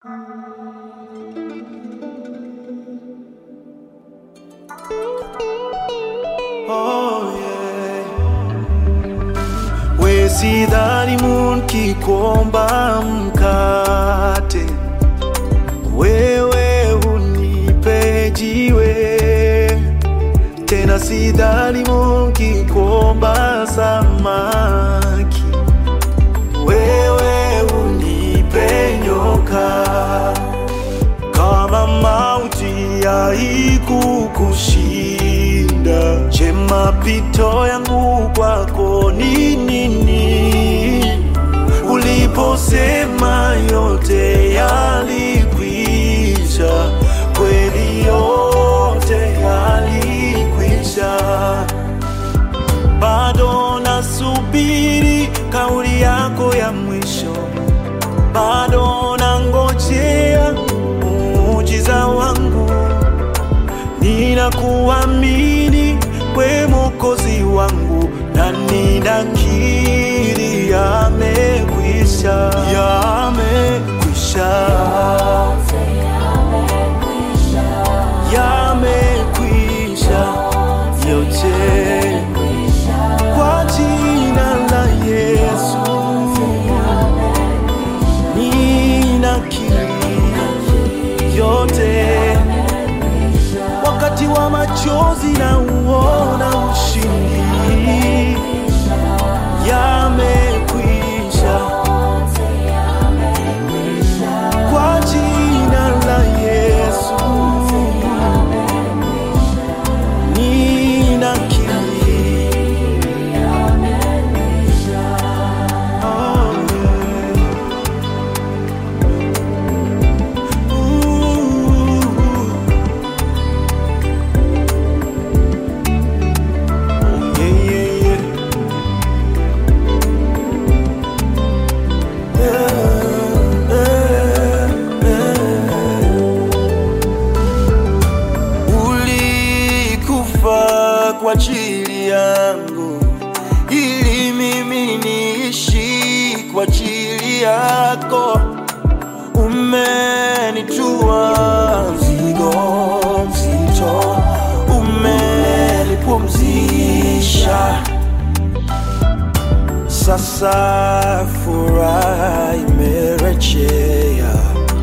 Oh, yeah. We sidhani munki kuomba mkate, wewe unipe jiwe. Tena sidhani munki kuomba samaki, wewe unipe nyoka. Kama mauti haikukushinda, je, mapito yangu kwako ni nini? Uliposema yote yalikwisha, kweli yote yalikwisha, bado nasubiri kauli yako ya mwisho bado nangojea muujiza wangu, ninakuamini we Mwokozi wangu, na ninakiri yamekwisha, yamekwisha, yamekwisha yote kwa jina la Yesu. ninakiri yote, wakati wa machozi na uona ushindi, yamekwisha kwa jina la Yesu, ninakiri oh, yeah. Ulikufa kwa ajili yangu ili mimi niishi kwa ajili yako umenitua mzigo mzito, umenipumzisha. Sasa furaha imerejea,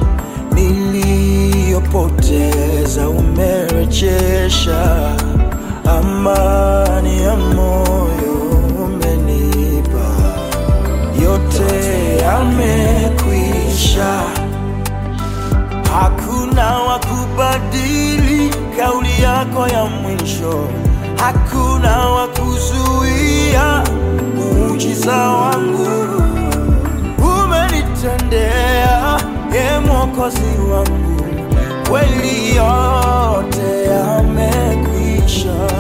niliyopoteza umerejesha, amani ya moyo umenipa yote yamekwisha, hakuna wa kubadili kauli yako ya mwisho, hakuna wa kuzuia muujiza wangu. Umenitendea e Mwokozi wangu, kweli yote yamekwisha.